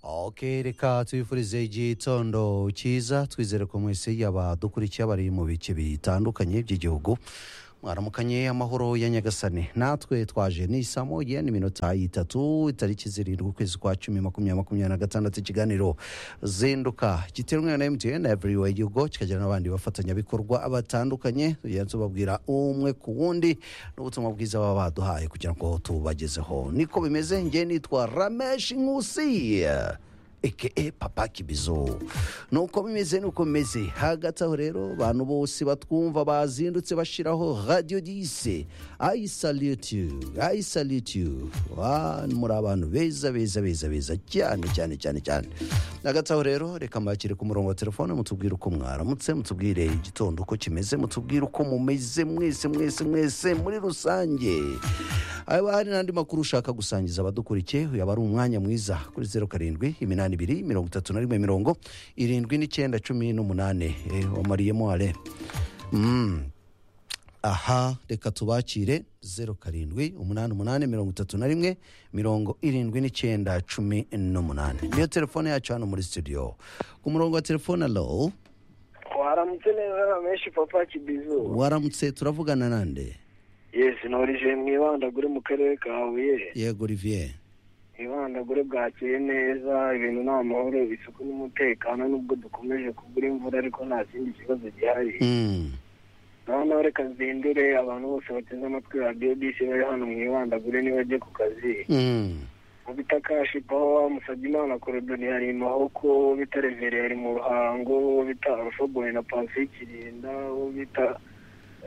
ok reka tubifurize igitondo cyiza twizere ko mwese yaba dukurikiye abari mu bice bitandukanye by'igihugu mwaramukanye amahoro ya nyagasane natwe twaje ni saa moya n'iminota itatu itariki zirindwi ukwezi kwa cumi makumyabiri makumyabiri na gatandatu ikiganiro zinduka giterwa na mtn everywhere you go kikagira n'abandi bafatanyabikorwa batandukanye tugenda tubabwira umwe ku wundi n'ubutumwa bwiza baba baduhaye kugira ngo tubagezeho niko bimeze njye nitwa ramesh nkusi eke papa kibizo nuko bimeze nuko bimeze hagati aho rero abantu bose batwumva bazindutse bashyiraho radiyo dise ayi saliyutu ayi saliyutu muri abantu beza beza beza beza cyane cyane cyane cyane hagati aho rero reka mbakire ku murongo wa telefone mutubwire uko mwaramutse mutubwire igitondo uko kimeze mutubwire uko mumeze mwese mwese mwese muri rusange haba hari n'andi makuru ushaka gusangiza abadukurikiye yaba ari umwanya mwiza kuri zeru karindwi iminani ibiri mirongo itatu na rimwe mirongo irindwi n'icyenda cumi n'umunani Eh, wamariyemo are Mm. aha reka tubakire zeru karindwi umunani umunani mirongo itatu na rimwe mirongo irindwi n'icyenda cumi n'umunani niyo telefone yacu hano muri studio ku murongo wa telefone alo waramutse neza na menshi papa kibizu waramutse turavugana nande yesi norije mwibandagure mu karere ka huye yego olivier mwibandagure bwakeye neza ibintu ni amahoro isuku n'umutekano nubwo dukomeje kubura imvura ariko nta kindi kibazo gihari Mm. noneho reka zindure abantu bose bateze amatwi radiyo bisi bari hano mwibandagure nibajye ku kazi Mm. mu bitakashipaho wamusabye imana korodoni hari imahoko uwo bita revereye ari mu ruhango uwo bita arufoboye na pansiyo kirinda uwo bita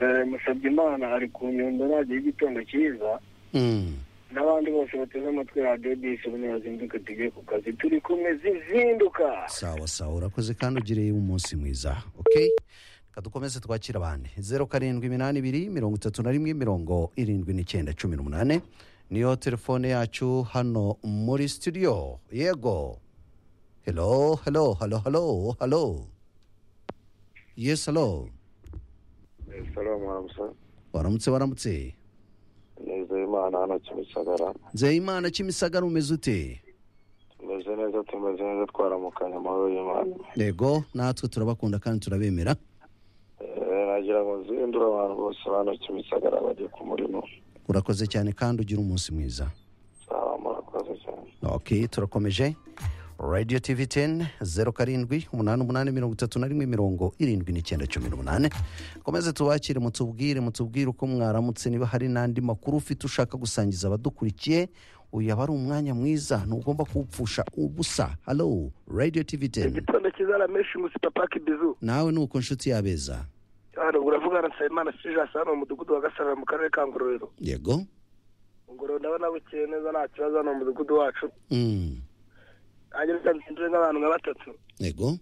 eh, musabye imana ari ku nyundo ntajya y'igitondo cyiza Mm. n'abandi bose bateze amatwi radiyo disi ubu ntibazinduka tujye ku kazi turi kumwe zizinduka sawa sawa urakoze kandi ugireye umunsi mwiza okay reka dukomeze twakira abandi zeru karindwi iminani ibiri mirongo itatu na rimwe mirongo irindwi n'icyenda cumi n'umunani niyo telefone yacu hano muri studio yego hello hello hello hello hello yes hello salamu aramusa waramutse waramutse neza imana hano kimisagara nzeyimana kimisagara umeze ute tumeze neza tumeze neza twaramukanye amahoro y'imana yego natwe turabakunda kandi turabemera Eh, nagira ngo nzindure abantu bose hano kimisagara bajye ku murimo urakoze cyane kandi ugira umunsi mwiza sawa murakoze cyane ok turakomeje radiyo tivi teni zeru karindwi umunani umunani mirongo itatu na rimwe mirongo irindwi n'icyenda cumi n'umunani komeze tubakire mutubwire mutubwire uko mwaramutse niba hari n'andi makuru ufite ushaka gusangiza abadukurikiye uyu aba ari umwanya mwiza ntugomba kuwupfusha ubusa halo radiyo tivi teni igitondo cyiza ramenshi munsi papa kibizu nawe ni uko nshuti yabeza hano uravugana na nsabimana sijasi hano mu mudugudu wa gasarara mu karere ka ngororero yego ngororero ndabona bukeye neza nta kibazo hano mu mudugudu wacu Mm. nanjye reka nzindure nk'abantu nka batatu yego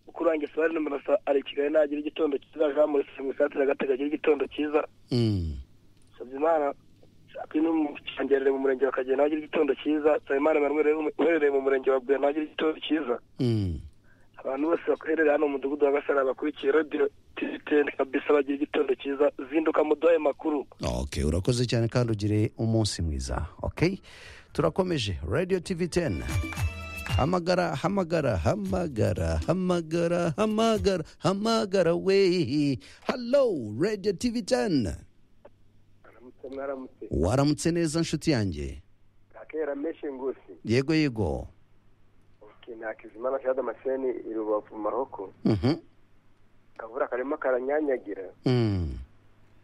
mukuru wanjye sobari nomero sa ari i kigali nagira igitondo cyiza jean maurice musatira agatega agira igitondo cyiza Mm. nsabimana sabino mucyongerere mu murenge wa kagena agira igitondo cyiza nsabimana emmanuel uherereye mu murenge wa bwena agira igitondo cyiza Mm. abantu bose bakorera hano mu mudugudu wa gasarara bakurikiye radiyo tiziteni kabisa bagira igitondo cyiza zinduka muduhaye makuru ok urakoze cyane kandi ugire umunsi mwiza ok turakomeje radio tv 10 hamagara hamagara hamagara hamagara hamagara hamagara we hallo radio tv 10 mwaramutse mwaramutse waramutse neza nshuti yanjye kakera menshi ngusi yego yego ntakizimana shada amaseni i rubavu mu maroko Mhm. akavura karimo karanyanyagira Mm.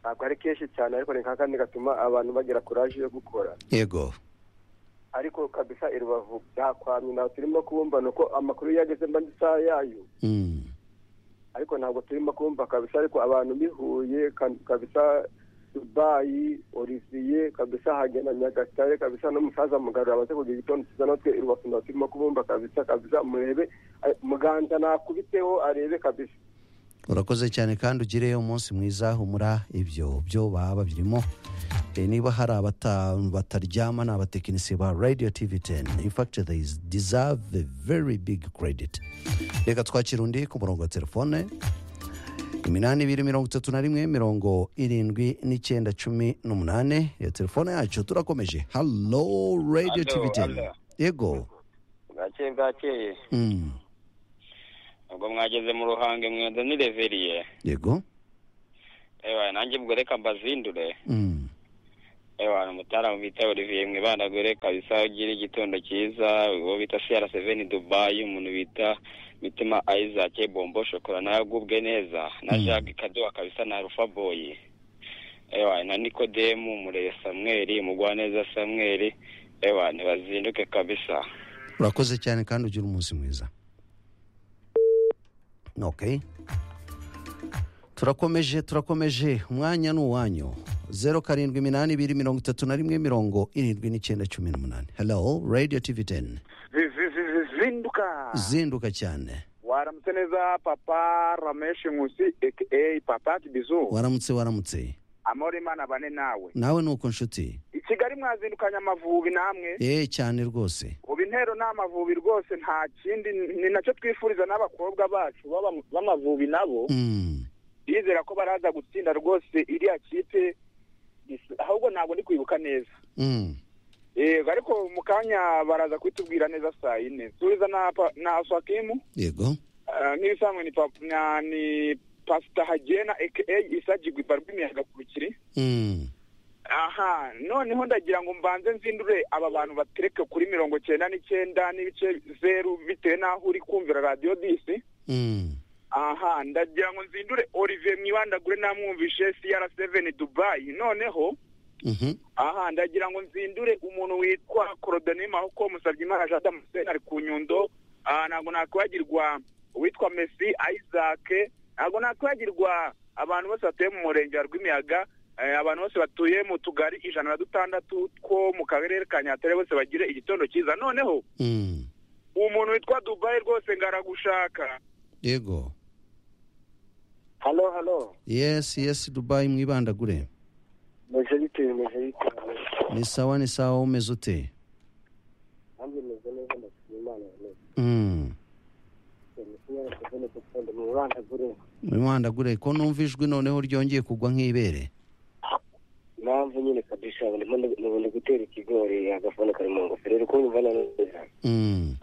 ntabwo ari kenshi cyane ariko ni nka kandi gatuma abantu bagira kuraje yo gukora yego ariko kabisa i rubavu byakwamye ntabwo turimo kubumva ni uko amakuru yageze mba isaha yayo Mm. ariko ntabwo turimo kubumva kabisa ariko abantu bihuye kabisa dubayi oriviye kabisa hagenda nyagatare kabisa n'umusaza mugarura amaze kugira igitondo cyiza natwe i rubavu ntabwo turimo kubumva kabisa kabisa murebe eh, muganda nakubiteho arebe kabisa urakoze cyane kandi ugire umunsi mwiza humura ibyo byo baba birimo Eh, niba hari abata- bataryama ni abatekinisiye ba radio tv 10 in fact they deserve a very big credit reka twakira undi ku murongo wa telefone iminani ibiri mirongo itatu na rimwe mirongo irindwi n'icyenda cumi n'umunani iyo telefone yacu turakomeje hallo radio Hallo, tv 10 hallo. yego bwakeye bucye bwakeye Mm. ubwo mwageze mu ruhange mwenda ni reveriye yego ewa nanjye ubwo reka mbazindure Mm. ewa umutara bita olivier mwibanagure kabisa ugire igitondo cyiza uwo bita siyara seveni dubayi umuntu bita mitima isaac bombo shokora nawe agubwe neza na Mm. jacques kaduha kabisa na rufa boyi ewa na nikodemu mureye samweri mugwaneza samweri ewa ntibazinduke kabisa urakoze cyane kandi ugira umunsi mwiza okay turakomeje turakomeje umwanya ni uwanyu zeru karindwi iminani ibiri mirongo itatu na rimwe mirongo irindwi n'icyenda cumi n'umunani hello radio tv teni zinduka zinduka cyane waramutse neza papa rameshi nkusi aka papa kibizu waramutse waramutse amahoro imana bane nawe nawe ni uko nshuti i kigali mwazindukanye amavubi namwe eee cyane rwose ubu intero ni amavubi rwose nta kindi ni nacyo twifuriza n'abakobwa bacu b'aba- b'amavubi nabo Mm. bizera ko baraza gutsinda rwose iriya kipe Dis- ahubwo ntabwo ndi kwibuka neza Mm. yego ariko mu kanya baraza kubitubwira neza saa yine subiza na pa- na swakimu yego Ah, nk'ibisanzwe ni pa- na- ni pasita hagena aka isagirwa ibarwa imiyaga ku bikiri Mm. aha noneho ndagira ngo mbanze nzindure aba bantu batereke kuri mirongo cyenda n'icyenda n'ibice zeru bitewe n'aho uri kumvira radiyo disi Mm. aha ndagira ngo nzindure olivier mwibandagure namwumvishe siyara seveni dubayi noneho Mhm. aha ndagira ngo nzindure umuntu witwa korodoni mahoko musabye imana jean damascene ari ku nyundo Ah, ntabwo nakwibagirwa uwitwa messi isaac ntabwo nakwibagirwa abantu bose batuye mu murenge wa rw'imiyaga Eh, abantu bose batuye mu tugari ijana na dutandatu two mu karere ka nyatere bose bagire igitondo cyiza noneho Mm. umuntu witwa dubayi rwose ngaragushaka yego halo halo yes yes dubayi mwibandagure meze bite meze bite ni sawa ni sawa umeze ute nanjye meze neza ndashima imana yanjye Mm. musenyeri seveni dukunde mu burandagure mwibandagure ko numva ijwi noneho ryongeye kugwa nk'ibere impamvu nyine kabisa ndimo nubundi gutera ikigori agafuni kari mu ngofero uri kunyumva na neza Mm.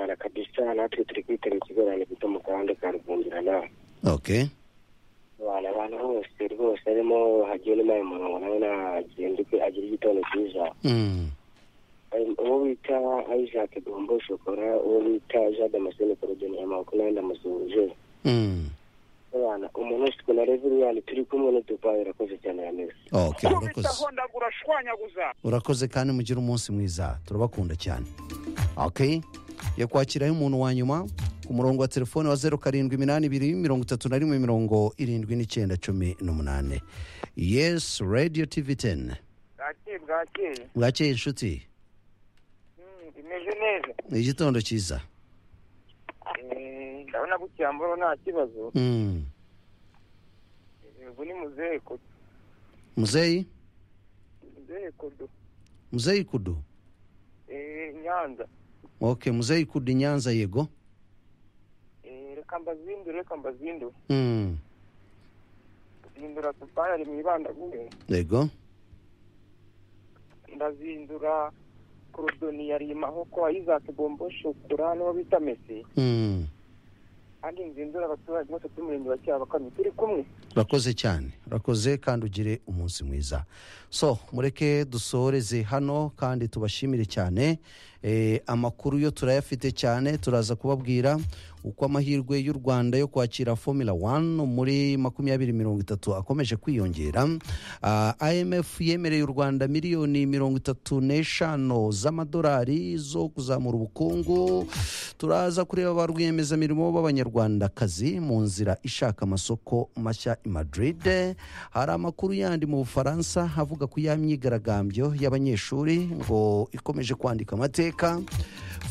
na kabisa natwe turi kwitera ikigori ahantu gito mu gahanda ka rwungirana okay abantu abantu bose rwose harimo hagiye n'umwanya umurongo nawe nagenduke agira igitondo cyiza Mm. Ayo- uwo bita isaac gombo shokora uwo bita jean damascene korodeni amaboko nawe ndamusuhuje Mm. abana umuntu wese ukuntu areba uriya turi kumwe n'udubayi urakoze cyane yameze okay urakoze kubitaho ndagura shwanyaguza urakoze kandi mugire umunsi mwiza turabakunda cyane okay yo kwakiraho umuntu wa nyuma ku murongo wa telefone wa zeru karindwi iminani ibiri mirongo itatu na rimwe mirongo irindwi n'icyenda cumi n'umunani yes radio tv teni bwakeye bwakeye bwakeye inshuti imeze neza ni igitondo cyiza ndabona gukiyamboro nta kibazo Mm. ubu ni muzehe kodo muzeyi muzehe kodo muzeyi kudu Eh, nyanza okay muzeyi kudu i nyanza yego Eh, reka mbazindure reka mbazindure Mm. zindura tupayi ari mu ibandagure yego ndazindura korodoni yari imahoko wa isaac bombo shokora n'uwo bita mesi Mm. kandi nzindura abaturage bose b'umurenge wa cyabakamyi turi kumwe urakoze cyane urakoze kandi ugire umunsi mwiza so mureke dusoreze hano kandi tubashimire cyane Eh, amakuru yo turayafite cyane turaza kubabwira uko amahirwe y'u rwanda yo kwakira formula 1 muri makumyabiri mirongo itatu akomeje kwiyongera Ah, imf yemereye u rwanda miliyoni mirongo itatu n'eshanu z'amadolari zo kuzamura ubukungu turaza kureba ba rwiyemezamirimo b'abanyarwandakazi mu nzira ishaka amasoko mashya i madrid hari amakuru yandi mu bufaransa avuga ku ya myigaragambyo y'abanyeshuri ngo ikomeje kwandika amateka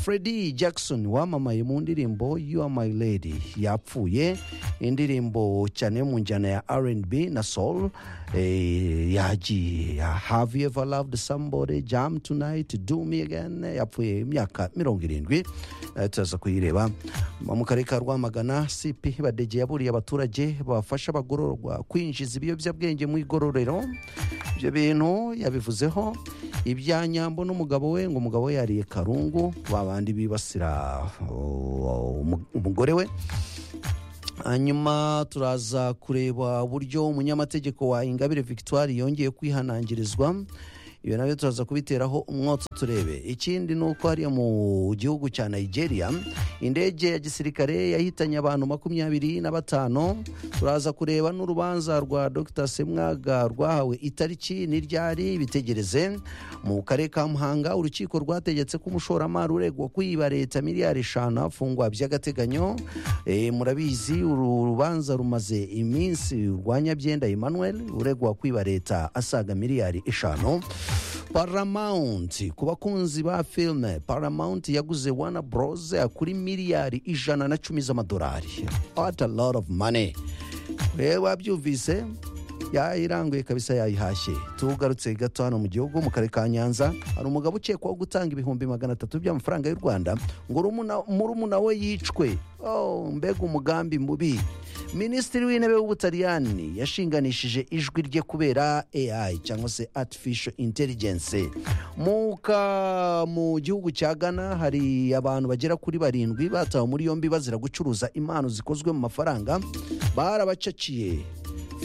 Freddy Jackson wamamaye mu ndirimbo You Are My Lady yapfuye indirimbo cyane yo mu njyana ya R&B na soul eh, yagiye ya Have You Ever Loved Somebody Jam Tonight Do Me Again yapfuye imyaka mirongo irindwi Eh, turaza kuyireba mu karere ka Rwamagana CP Badege yaburiye abaturage bafasha abagororwa kwinjiza ibiyobyabwenge mu igororero ibyo bintu yabivuzeho ibya nyambo n'umugabo we ngo umugabo we yariye karungu babandi bibasira uh, umu- umugore we hanyuma turaza kureba uburyo umunyamategeko wa ingabire victoire yongeye kwihanangirizwa ibyo nabyo turaza kubiteraho umwotsi turebe ikindi ni uko hariya mu gihugu cya nigeria indege ya gisirikare yahitanye abantu makumyabiri na batanu turaza kureba n'urubanza rwa dr semwaga rwahawe itariki n'iryari bitegereze mu karere ka muhanga urukiko rwategetse ko umushoramari uregwa kwiba leta miliyari eshanu afungwa by'agateganyo Eh, murabizi uru rubanza rumaze iminsi rwanya byenda emmanuel uregwa kwiba leta asaga miliyari eshanu paramount ku bakunzi ba filime paramount yaguze wana bros kuri miliyari ijana na cumi z'amadolari what a lot of money rero wabyumvise yayiranguye kabisa yayihashye tugarutse gato hano mu gihugu mu karere ka nyanza hari umugabo ukekwaho gutanga ibihumbi magana atatu by'amafaranga y'u rwanda ngo urumuna- murumuna we yicwe oh, mbega umugambi mubi minisitiri w'intebe w'ubutaliyani yashinganishije ijwi rye kubera ai cyangwa se artificial intelligence mu ka- mu gihugu cya ghana hari abantu bagera kuri barindwi batawe muri yombi bazira gucuruza impano zikozwe mu mafaranga barabacaciye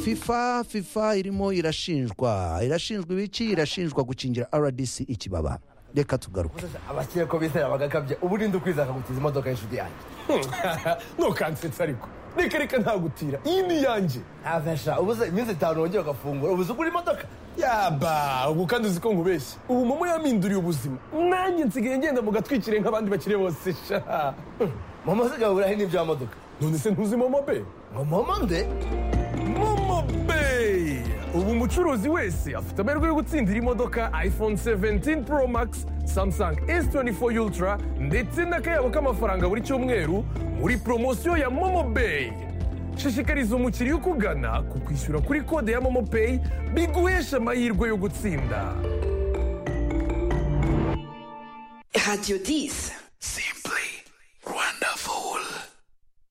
fifa fifa irimo irashinjwa irashinjwa ibiki irashinjwa gukingira rdc ikibaba reka tugaruke abakire ko bizera bagakabye ubu ninde ukwiza akagutiza imodoka y'inshuti yanjye ntukansetsa ariko reka reka ntagutira iyi ni iyanjye ntavensha ubuze iminsi itanu wongeye ugafungura ubuze ugura imodoka yaba ubu kandi uzi ko nkubeshya ubu momo yaminduriye ubuzima nanjye nsigaye ngenda mu gatwikire nk'abandi bakire bose sha mama usigaye uburahe n'ibyo modoka none se ntuzi momo be ngo mama nde momo be ubu umucuruzi wese afite amahirwe yo gutsindira imodoka iphone 17 pro max samsung s24 ultra ndetse n'akayabo k'amafaranga buri cyumweru muri poromosiyo ya momo bay shishikariza umukiriya ukugana ku kwishyura kuri kode ya momo pay biguhesha amahirwe yo gutsinda Radio 10.